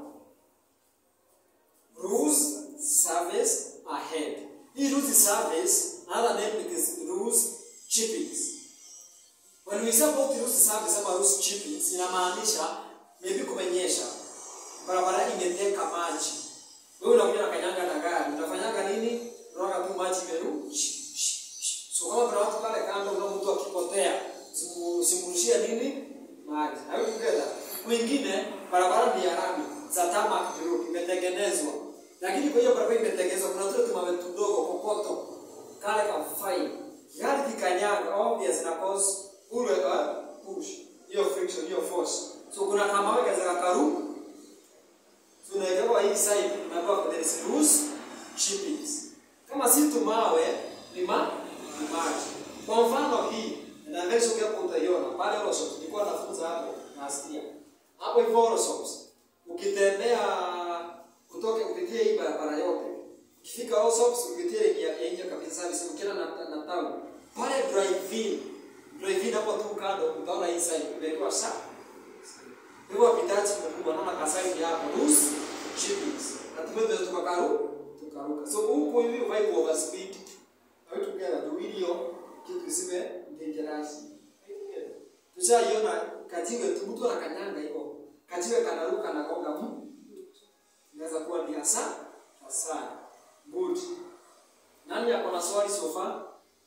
Rules service ahead. Hii rules service, another name it is rules chippings. When we say about rules service ama rules chippings, inamaanisha maybe kumenyesha, barabara imeteka maji, wewe unakuja na kanyanga na gari, utafanyaga nini? Unaona tu maji imeru So kama kuna watu pale kando, unaona mtu akipotea, simrushia nini maji. Hayo together. Kwingine barabara ni ya lami za tarmac road imetengenezwa, lakini kwa hiyo barabara imetengenezwa, kuna tule tumawe tudogo kokoto kale ka fine gari kikanyaga, obvious na cause ule ka push hiyo friction hiyo force. So kuna kama weka za karu tunaelewa hii side na kwa there is loose chippings. Kama si tumawe ni ma ni maji. Kwa mfano hii na kesho hapo utaiona pale Orosops nilikuwa nafunza hapo na asikia. Hapo hivyo Orosops ukitembea kutoka kupitia hii barabara yote ukifika Orosops upitie ya, ya nje kabisa hivi ukienda na, na town pale drive-in drive-in hapo tu kando utaona hii side imewekewa saa hivyo wapitaji mkubwa naona kasai hapo loose chippings na tumeweza tukakaru tukaruka so huko hivi vai ku overspeed au together ndio hiyo kitu kisiwe dangerous tushaiona kajiwe tu mtu anakanyanga hivyo kajiwe kanaruka na gonga mtu inaweza kuwa ni hasa hasara good nani ako na swali so far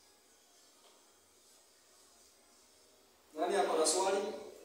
nani ako na swali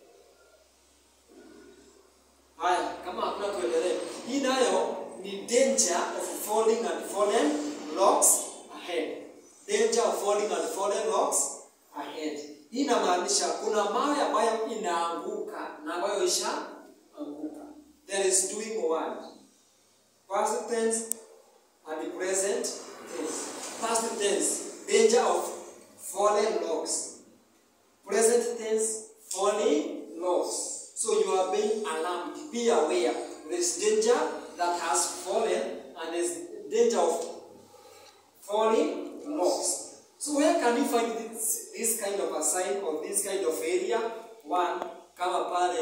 haya kama hakuna tuendelee hii nayo ni danger of falling and fallen logs ahead danger of falling and fallen logs ahead. Hii inamaanisha kuna mawe ambayo inaanguka na ambayo ishaanguka. There is doing what? Past tense and present tense. Past tense, danger of fallen logs. Present tense, falling logs. So you are being alarmed. Be aware. There is danger that has fallen and there is danger of falling logs. So where can you find this, this kind of a sign of this kind of area one kama pale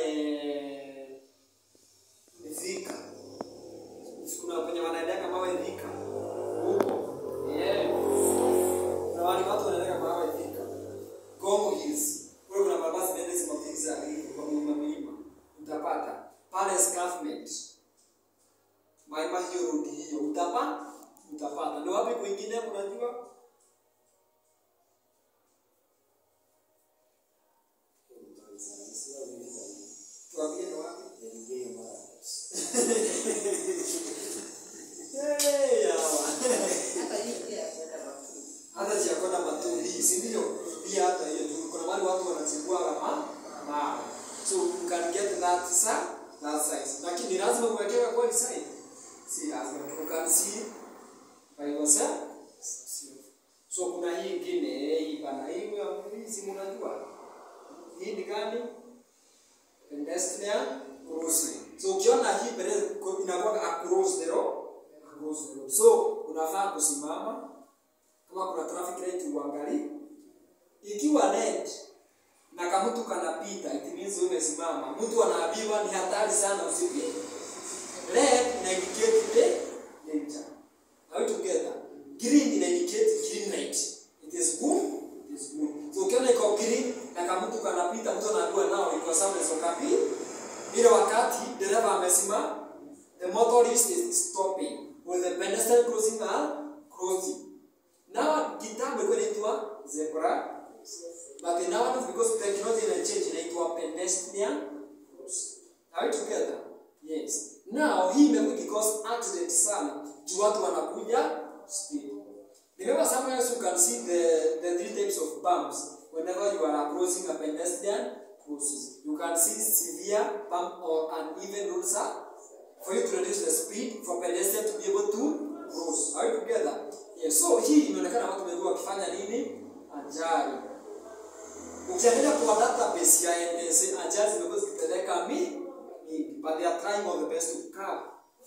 Thika kuna kwenye wanaendeka mawe Thika huko yeah. kuna wale watu wanaendeka mawe Thika Gongo Hills kule kuna barabara zinaenda hizi mapiki za hivi kwa milima milima utapata pale escarpment maima hiyo rudi hiyo utapa utapata ndio wapi kwingine unajua tuambie ni wapi hey, hawa Hata hii pia ya kwenda mafuta. hata cha kwenda matuli si ndio pia hata hiyo tu kuna wale watu wanachimbua kama mawe so you can get that sa that size lakini ni lazima kuwekewa kwa size si lazima you can see by yourself so kuna hii ingine hii bana hii ya hizi mnajua hii ni gani pedestrian crossing so ukiona hii mbele inakuwa across the road across the road so unafaa kusimama kama kuna traffic light uangalie. Ikiwa red na kama mtu kanapita, it means wewe umesimama, mtu anaambiwa ni hatari sana usipite. Red ina indicate the danger. Are we together? Green ina indicate green light. It is good. It is good. So ukiona iko green na kama mtu kanapita, mtu anaambiwa nao iko sawa na kapi. Ile wakati dereva amesimama, the motorist is stopping with the pedestrian crossing are crossing. Now kitambo ilikuwa inaitwa zebra but nowadays because technology ina change inaitwa pedestrian crossing. Are we together? Yes. Now hii imekuwa because accident sana juu watu wanakuja speed. Remember somewhere else you can see the the three types of bumps whenever you are crossing a pedestrian crossing. You can see severe bump or uneven roads are for you to reduce the speed for pedestrian to be able to cross. Are we together? Yes. So hii inaonekana watu wengi wakifanya nini? Ajali. Ukiangalia kwa database ya NSA ajali zimekuwa zikitendeka mi mingi, but they are trying all the best to curb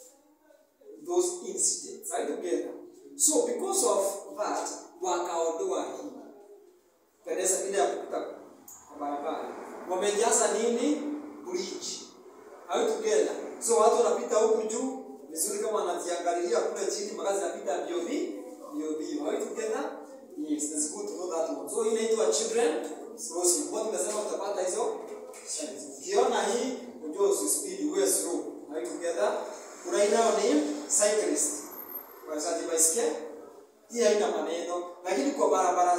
those incidents. Are we together? So because of that wakaondoa hii pedestrian ile ya kupita kwa barabara. Wamejaza nini? Bridge. Are we together? So watu wanapita huku juu vizuri kama wanajiangalilia kule chini magari zinapita mbio vi mbio mbio. Are we together? Yes, it's good to know that one. So hii inaitwa children crossing. What tumesema utapata hizo signs. Ukiona hii unajua usispeed uwe slow. Are we together? Kuna inao ni cyclist. Wasaji baiskeli. Hii haina maneno, lakini kwa barabara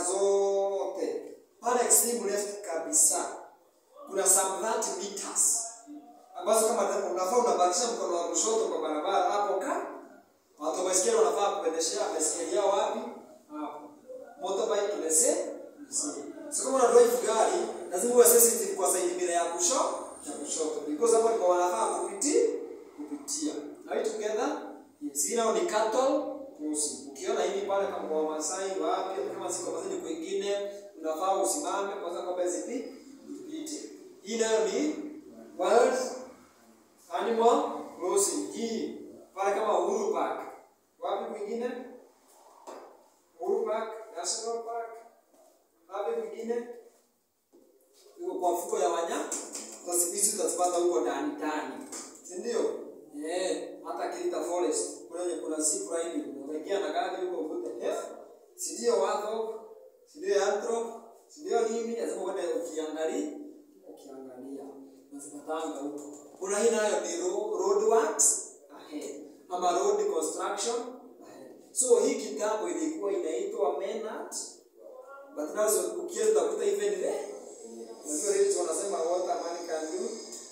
zote pale extreme left kabisa kuna some 30 meters ambazo kama tena unafaa unabakisha mkono wa kushoto kwa barabara hapo ka watu baiskeli wanafaa kuendeshea baiskeli yao wapi hapo motorbike lese so kama una drive gari lazima uwe sensitive kwa side mirror ya kushoto ya kushoto because hapo ndipo wanafaa kupiti kupitia are we together yes hii nao ni cattle crossing ukiona hivi pale kama kwa Masai wapi kama siko mazini kwingine unafaa usimame kwanza kabla zipi zipite hii nayo ni wild animal crossing hii pale kama Uhuru Park wapi kwingine Uhuru Park National Park wapi kwingine iko kwa fuko ya wanyama tasipisi utazipata huko ndani ndani si ndio eh hata Kirita Forest kule kuna zip line unaingia na gari huko ukute eh si ndio wako si ndio anthropo si ndio nini lazima uende ukiangalia ukiangalia unazipatanga huko kuna hii nayo ni ro- road works ahead ama road construction ahead so hii kitabu ilikuwa inaitwa Menat but now so ukienda utakuta even ile unajua ile wanasema what a man can do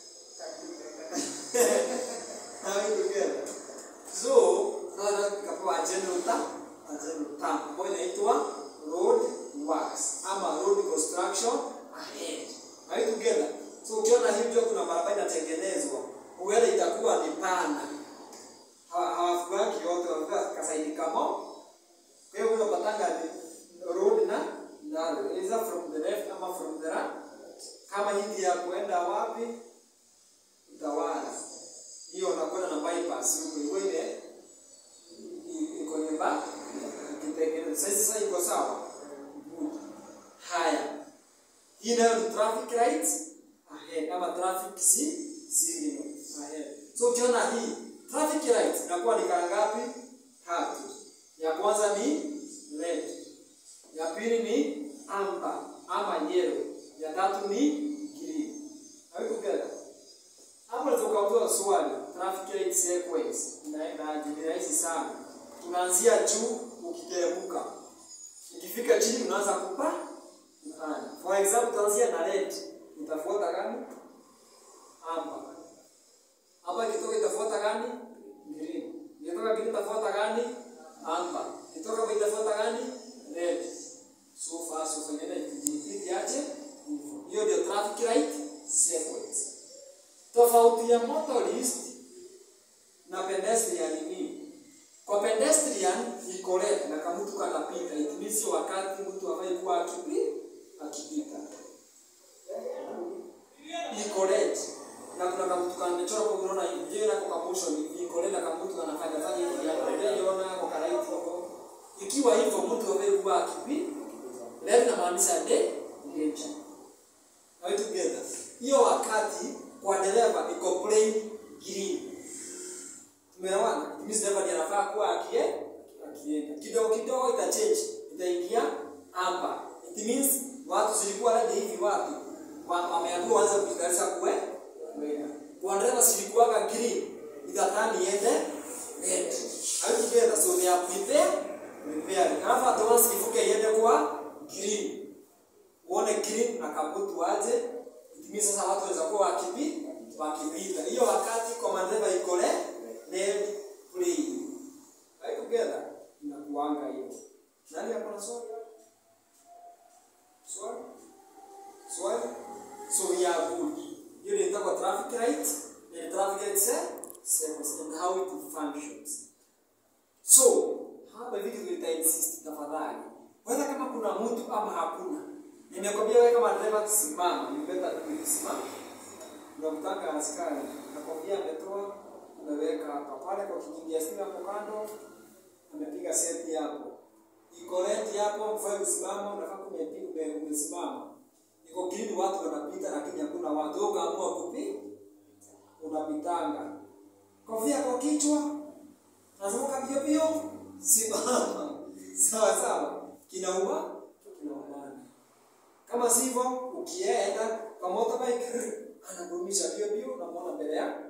how you together so sasa tukapewa general term a general term ambayo inaitwa road works ama road construction ahead are you together so ukiona hivyo kuna barabara inatengenezwa huenda itakuwa ni pana Ha- hawafuaki yote wanafika kasaidi kama kwa hiyo unapatanga ni road na narrow either from the left ama from the right kama hii ya kuenda wapi utawala hiyo unakwenda na bypass huko iko ile i- iko nyumba kitengeneza sasa sasa iko sawa Good. haya Hii nayo ni traffic light ahead ama traffic si signal ahead. So ukiona hii traffic light inakuwa ni kala ngapi? Tatu. Ya kwanza ni red. Ya pili ni amber ama yellow. Ya tatu ni green. Are we together? Hapo unaweza ukaulizwa swali, traffic light sequence inaendaje? Ni rahisi sana. Tunaanzia juu ukiteremka. Ikifika chini unaanza kupa kupanda. For example, tuanzia na red. Itafuata gani? Amber. Hapa ikitoka itafuata gani? Green. Ikitoka green itafuata gani? Amber. Ikitoka blue itafuata gani? Red. So far so far inaenda ikijipiti aje? Hivyo. Hiyo ndio traffic light sequence. Tofauti ya motorist na pedestrian ni nini? Kwa pedestrian iko red na kama mtu kanapita, it means hiyo wakati mtu hafai kuwa akipi akipita. Iko red na kuna kama mtu kamechora kwa unaona hivi, je, na kwa motion hivi iko red na kama mtu anafanya fanya hivi hapo, ndio unaona kwa karaiti huko. Ikiwa hivyo mtu hafai kuwa akipi, red inamaanisha de danger. Are we together? Hiyo wakati kwa dereva iko plain green. Tumeelewana? It means dereva ndiye anafaa kuwa akie akienda. Kidogo kidogo ita change, itaingia amber. It means watu zilikuwa red hivi watu wa- wameambiwa waanze kujitayarisha kuwe kwenda. Kwa dereva zilikuwa green, itatani iende red. Are we together? So they are prepare prepare. Alafu hata once ivuke iende kwa green uone green na kabutu aje itimie sasa watu waweza kuwa wakipi wakipita hiyo wakati kwa madereva iko le red play right together inakuanga hiyo nani hapo na swali swali swali so we are good hiyo ni kwa traffic light and traffic light se sequence and how it functions So, hapa hivi kitu nita insist tafadhali. Whether kama kuna mtu ama hakuna. Nimekwambia wewe kama dereva simama, ni better tu kusimama. Unamtaka askari, nakwambia ametoa, ameweka hapa pale kwa kijingi ya simu hapo kando, amepiga seti hapo. Iko red hapo, mfanye kusimama, unafaa kumepiga ume- umesimama. Iko green watu wanapita lakini hakuna watu. Wewe ukaamua kupi unapitanga. Kofia kwa kichwa, Nazunguka mbio mbio, simama. Sawa sawa. Kinauma, kinaumana. Kama sivyo, ukienda kwa motorbike anagurumisha mbio mbio na muona mbele yako.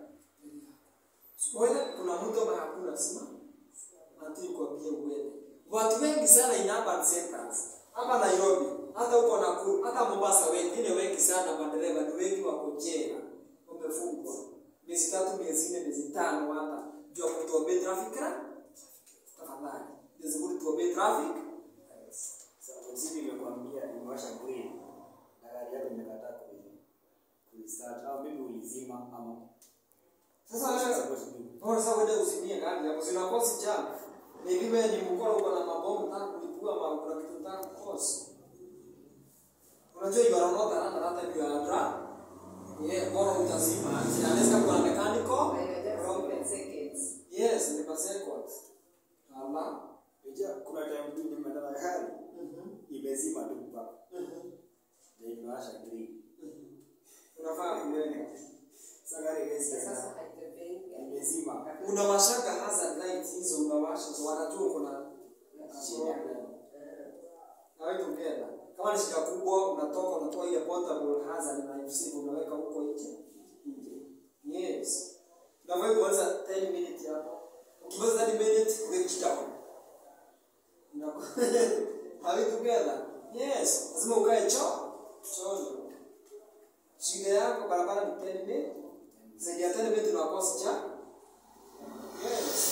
Wewe kuna mtu ama hakuna simama. Ati kwambia uende. Watu wengi sana in urban centers. Hapa Nairobi, hata huko Nakuru, hata Mombasa wengine wengi sana madereva ni wengi wako jela. Wamefungwa. Miezi tatu, miezi nne, miezi tano hata juu ya kutuobey traffic light. Tafadhali. It's good to obey traffic. Sasa sisi nimekuambia imewasha green na gari yako imekataa ku kuistart au maybe ulizima ama Sasa wewe Bora sasa uende uzimie gari yako sina kosi cha. Maybe wewe ni mkora uko na mabomu unataka kulipua ama kuna kitu unataka kukosa. Unajua you are not another hata you are drunk. Yeah, bora utazima. Inaweza kuwa mechanical. By the just problem. even seconds. Yes, ni per second. Allah. Unajua kuna time tu nimeenda na gari imezima tu pa Mhm. na imewasha green. Unafaa kuenda. Sasa gari haiwezi Sasa enda. haitembei. Imezima. Unawashaka hazard lights hizo unawasha so wanajua uko na shida. Nawe together. Kama ni shida kubwa unatoka unatoa ile portable hazard na FC unaweka huko nje. Nje. Yes. Na wewe kuanza 10 minutes hapo. Ukimaliza 10 minutes break it down. Unako. Are we together? Yes. Lazima ukae choo. Choo. Shida yako barabara ni 10 minutes. Zaidi ya 10 minutes unakosa cha. Yes.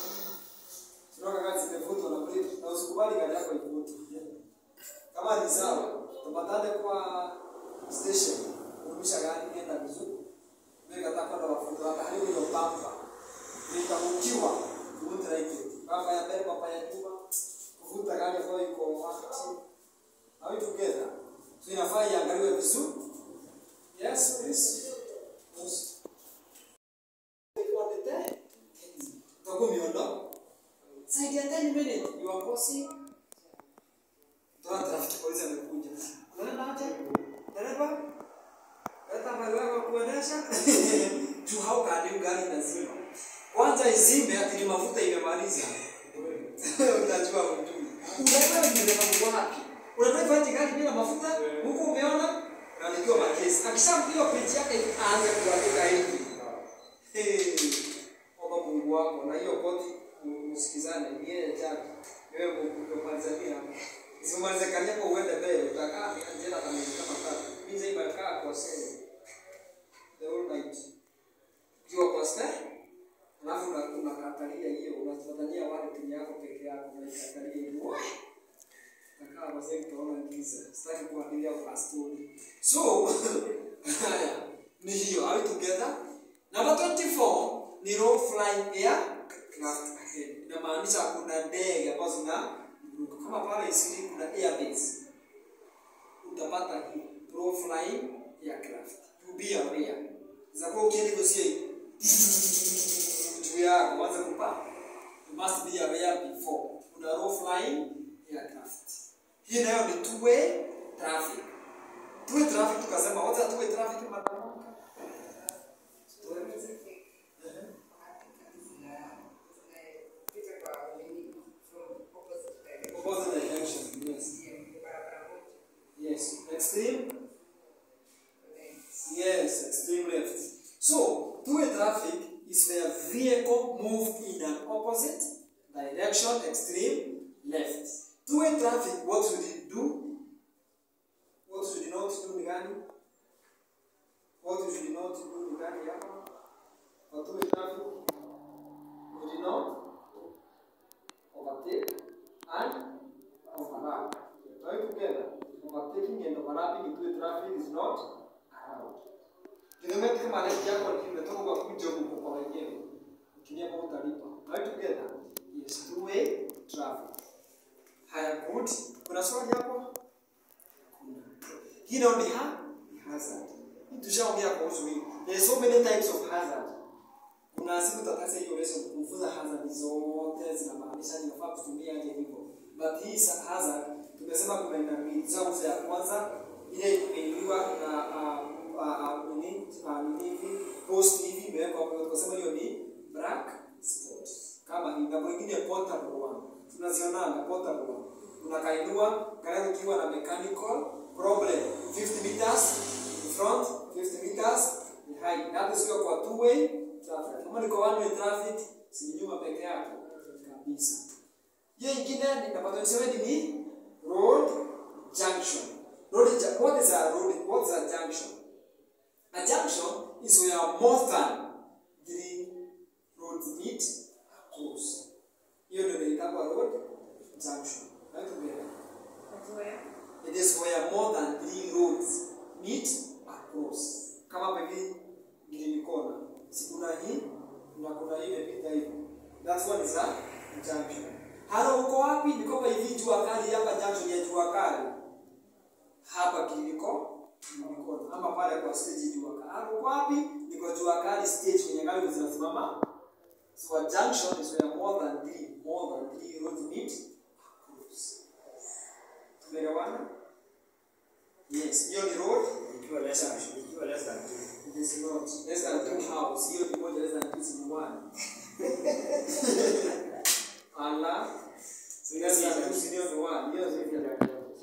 Tunaona kazi zimevutwa na break na usikubali gari yako ivutwe. Kama ni sawa, tupatane kwa station. Kurudisha gari nenda vizuri. Wewe kata kwenda mafuta hata hali hiyo pampa. Nikamukiwa kuvuta hiyo. Pampa ya mbele pampa ya nyuma. Kuvuta gari ambayo iko wakati. Are we together? So inafaa iangaliwe vizuri. Yes, please. Yes. Kwa the Utakuwa umeondoka. Zaidi ya 10 minutes you are crossing. Toa traffic police amekuja. Unaenda aje? inaendesha juu how can you gari lazima kwanza izime ati ni mafuta imemaliza unajua mjui unaelewa ndio wapi unataka fanye gari bila mafuta huko umeona na nikiwa makesi akishampiga peji yake aanze kuandika hivi Hey, omba Mungu wako na hiyo koti msikizane yeye jana wewe umemalizania simalizikania kwa uende mbele utakaa Angela na mimi kama tatu mimi zaidi bakaa kwa sele the whole night ukiwa kwa staff alafu una- unakatalia hiyo unafadhania wale timu yako peke yako unaikatalia hiyo Nakaa wazee utaona giza. Sitaki kuhadithia kwa story. So, haya, ni hiyo. Are we together? Number 24 ni low flying aircraft ahead. Inamaanisha kuna ndege ambazo zina kama pale Isili kuna airbase. Utapata hii low flying aircraft. You be aware. Zakuwa ukienda hivyo sio juu yako anza kupaa. You must be aware before. Kuna low flying aircraft. Hii nayo ni two way traffic. Two way traffic tukasema wacha two way traffic madamu. Tueleze. Ehe. Opposite direction. Yes. Yes. Extreme. Yes, extreme left. So, two-way traffic is where vehicle move in an opposite direction, extreme left. Two-way traffic, what should it do? What should it not do ni gani? What should it not do ni gani hapa? For two-way traffic, would it not overtake and overlap? Right together. Overtaking and overlapping in two-way traffic is not allowed. Kinyume kama left yako kimetoka kwa kuja huko kwa wenyewe. Ukinia kwa utalipa. Right together. Yes, two-way traffic. Haya, good. Kuna swali hapo? Kuna. Hii ndio ni ha? Ni hazard. Hii Tushaongea kuhusu hii. There are so many types of hazard. Kuna siku tatasa hiyo lesson kufunza hazard zote zinamaanisha ninafaa kutumia aje hivyo. But hii sa- hazard tumesema kuna aina mbili. Chanzo ya kwanza ile imeibiwa na uh, uh, uh, nini uh, nini hivi post hivi imewekwa hapo tukasema hiyo ni black spot. Kama hii na mwingine portable one. Tunazionanga portable one. Unakainua gari ukiwa na mechanical problem 50 meters in front 50 meters behind. That is kwa two way traffic. Kama ni kwa one way traffic si ni nyuma peke yake kabisa. Hiyo ingine ni namba 27 ni road junction. Road ju- what is a road? What is a junction? A junction is where more than three roads meet across. Hiyo ndio inaitwa road junction. Right together. It is where more than three roads meet across. Kama hivi green corner. Si kuna hii na kuna hii imepita hivi. That's what is a junction. Halo uko wapi? Niko hapa hivi jua kali hapa junction ya jua kali. Hapa kiliko kiliko ama pale kwa stage jua kali. Halo uko wapi? Niko jua kali stage kwenye gari zinasimama. So a junction is where more than three, more than three roads meet across. Tumeelewana? Yes, hiyo ni road. Ikiwa less than ikiwa less than two. It is not. Less than two house. Hiyo ni moja less than two ni one. Ala. So less than two si ndio ni one. Hiyo si ndio.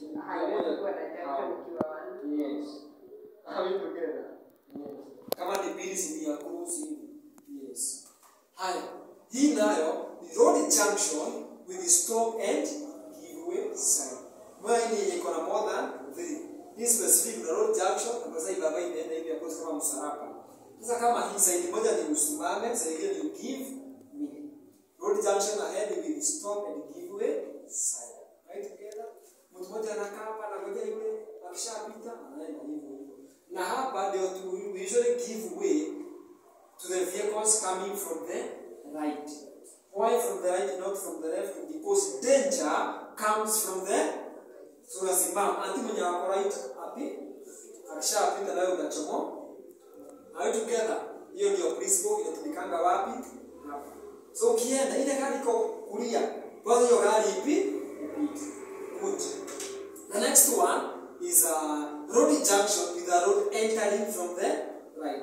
Yes. Are we together? Yes. Kama ni mbili si ni ya cruise. Yes. Haya. Hii nayo ni road junction with stop and giveaway sign. Moja ni yenye iko na more than three. Hii specific na road junction na kwa sababu baba imeenda hivi hapo kama msalaba. Sasa kama hii side moja ni usimame, side nyingine ni give me. Road junction ahead with stop and giveaway sign. Right together? Mtu mmoja anakaa hapa anangoja yule akishapita anaenda hivyo hivyo. Na hapa ndio tu we usually give way to the vehicles coming from the right. Why from the right, not from the left? Because danger comes from the so unasimama anti mwenye wako right api akishapita nawe unachomo are you together hiyo ndio principle inatumikanga wapi hapa so ukienda ile gari iko kulia kwanza hiyo gari ipi ipite good the next one is a road junction with a road entering from the right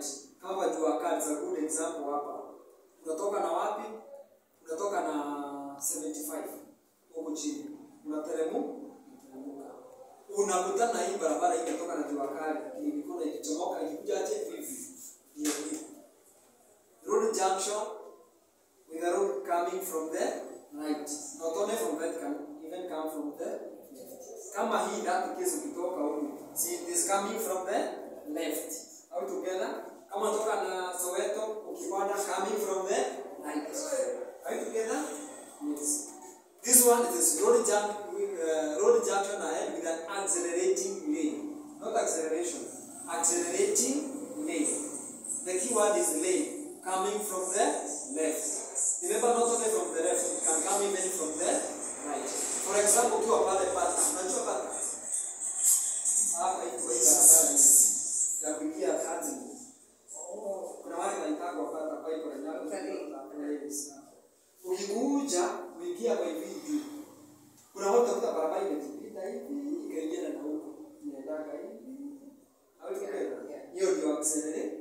Hapa jua kali, it's a good example hapa. Unatoka na wapi? Unatoka na 75 huko chini. Unateremu, unateremka. Unakutana hii barabara hii inatoka na jua kali. Hii mikono ikichomoka ikikuja aje hivi. Hiyo hiyo. Road junction with the road coming from the right. Not only from right can even come from the left. Kama hii that case ukitoka huku. See it is coming from the left. Are we together? Kama unatoka na Soweto ukipanda coming from the right. Are we together? Yes. This one is road jump uh, road junction ahead with an accelerating lane. Not acceleration. Accelerating lane. The key word is lane. Coming from the left. Remember not only from the left, it can come even from the right. For example, ukiwa pale pata, unajua pata? Hapa iko hii barabara hii ya kuingia kazi. Kuna wale wanaitaka wapata kwa hiyo na hiyo sana. Ukikuja kuingia kwa hivi juu. Kuna watu watakuta barabara imejipita hivi ikaingia na huko. Inaendaga hivi. Au hiyo ndio accelerate.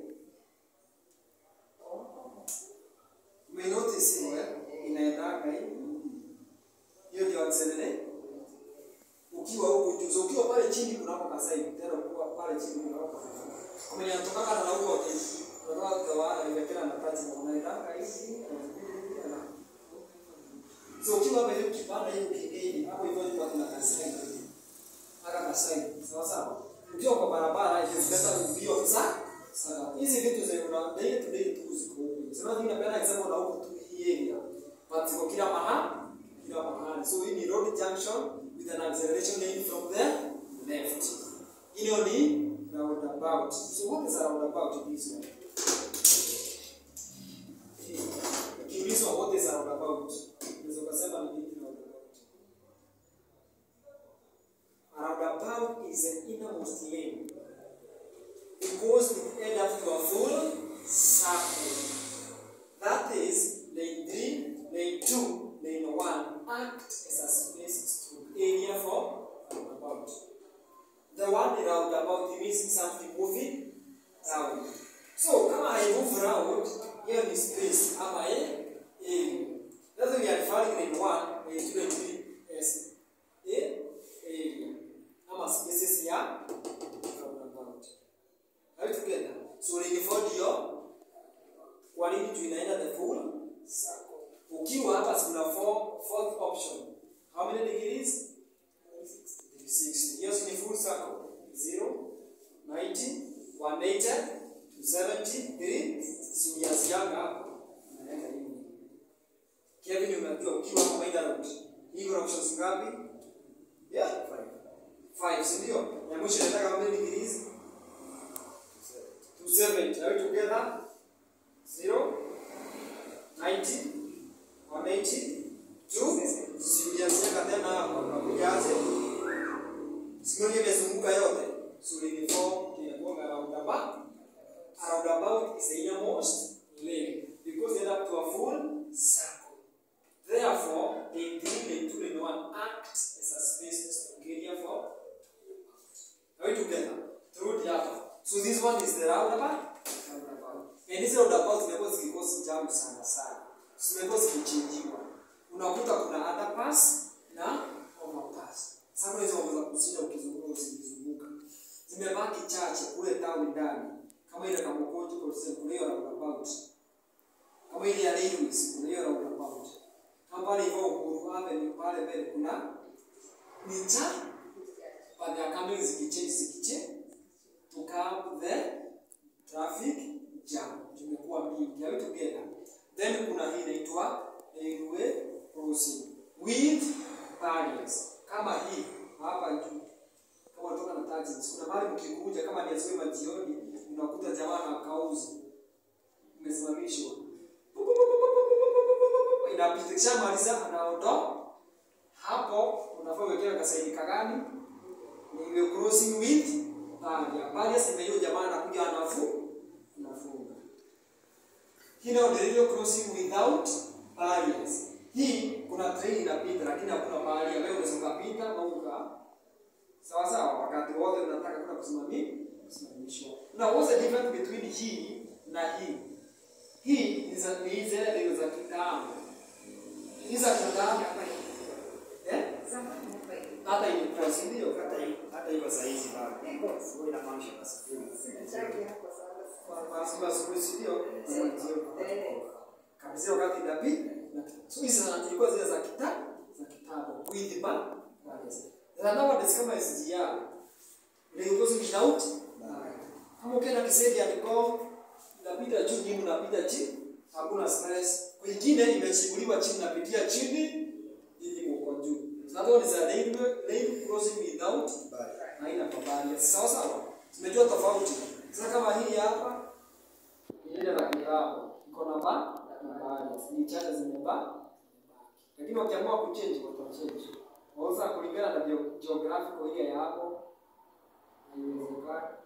May notice hiyo eh, inaendaga hivi. Hiyo ndio accelerate. Ukiwa huku juu, so ukiwa pale chini kuna hapo kasai, tena ukiwa pale chini kuna hapo kasai. Kama ni anatoka na huko wote. Unatoka kwa wana imekana na kati na unaendaga hivi. na- So ukiwa hapa hivi ukipanda hiyo kigeni, hapo hivyo ndipo kuna kasai. Haka kasai. Sawa sawa. Ukiwa kwa barabara hiyo zileta mbio sana. Sana. Hizi vitu za una daily to daily tu ziko huko. Sema hivi napenda example na huko tu hii area. But ziko kila mahali, kila mahali. So hii ni road junction with an acceleration lane from the left. Hiyo ni roundabout. So what is a roundabout this one? Ukiulizwa what is a roundabout? Unaweza ukasema ni nini roundabout? A roundabout is an innermost lane. It goes to end up to a full circle. That is lane 3, lane 2, lane 1 act as a space to area for roundabout. The one roundabout means something moving round. So kama I move round, hiyo ni space ama eh, area. That's why we are referring lane 1, lane 2, lane 3 as a area. Ama spaces ya roundabout. Are we together? So lane 4 ndio kwa nini juu inaenda the full circle. Ukiwa hapa si kuna four, fourth option. How many degrees? 360. Hiyo si ni full circle. 0, 90, 180, 270, 3. Si ujazianga hapo. Unaweka hivi. Kevin unajua ukiwa hapa by the road. Hii kuna options ngapi? Yeah, 5. 5, si ndio? Ya mwisho inataka how many degrees? 270. Are we together? 0, 90, 180, 2. Siujazianga tena hapa. Unakujaje? Simoni imezunguka yote. So lane 4 inakuwa roundabout. A roundabout is the innermost lane because it up to a full circle. Therefore, lane 3, lane 2, lane 1 act as a space to area for Are we together? Through the upper. So this one is the roundabout. Roundabout. And hizi roundabout zimekuwa zikikosi jamu sana sana. Zimekuwa zikichinjiwa. Unakuta kuna underpass na overpass. Sasa hizo unaweza kushinda ukizunguka usizunguka. Zimebaki chache kule town ndani. Kama ile Kamukonjo kwa sababu kuna hiyo roundabout. Kama ile ya Railways kuna hiyo roundabout. Kama pale hivyo Uhuru Avenue pale mbele kuna ni cha but they are coming zikichange zikichange to curb the traffic jam. Tumekuwa mingi. Are we together? Then kuna hii inaitwa railway crossing with barriers. Kama hii hapa juu. Kama unatoka na taxi, kuna mahali mkikuja kama ni asubuhi majioni, unakuta jamaa na kauzi imesimamishwa. Inapitisha maliza anaondoka. Hapo unafaa uwekewe kasaidi kagani? Ni we crossing with barrier. Barriers ni hiyo jamaa anakuja anafu unafunga. Hii ndio ndio crossing without barriers. Hii kuna train inapita lakini hakuna barrier. Wewe unaweza ukapita au uka sawa sawa, wakati wote unataka kuna kusimamia kusimamishwa. Now what's the difference between hii na hii. Hii ni za ni hizi ndio za kitambo. Hizi za kitambo eh? Hata ilikuwa si ndio? Hata hii- hata iko saa hizi bado. Huwa ina function na sifuri. Basi basi si ndio? kabisa wakati nabii so hizi za- zilikuwa zile za kita za kitabu with ba na nowadays kama SGR ni ukozi kinauti kama ukienda kisedi andiko inapita juu nyinyi unapita chini hakuna stress kwingine imechimbuliwa chini napitia chini ili uko juu zinazo ni za lane lane crossing without haina pabali sawa sawa tumejua tofauti sasa kama hii hapa ni ile la kitabu iko na ba na bali ni chache zimeba lakini wakiamua kuchange watachange waweza kulingana na geo- geographical area ya hapo haiwezekani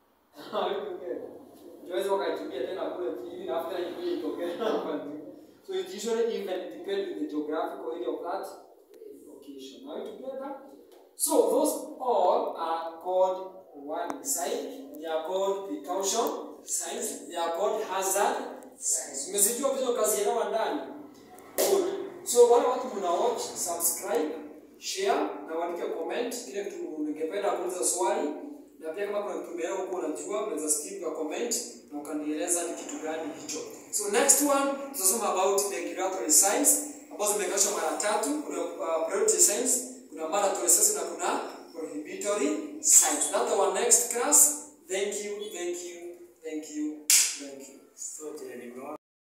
Unaweza wakaitumia tena kule chini na after hiyo itokea hapa juu. So it usually even depend with the geographical area of that location. Are we together? So those all are called warning sign. They are called precaution signs. They are called hazard signs. Umezijua hizo kazi yao ndani. Good. So wale watu mna watch, subscribe, share na uandike comment kile kitu ungependa kuuliza swali na pia kama kuna kitu mbele huko unajua unaweza skip kwa comment na ukanieleza ni kitu gani hicho. So next one tutasoma about the regulatory signs ambazo zimekashwa mara tatu. Kuna uh, priority signs, kuna mandatory signs na kuna prohibitory signs. That's our next class.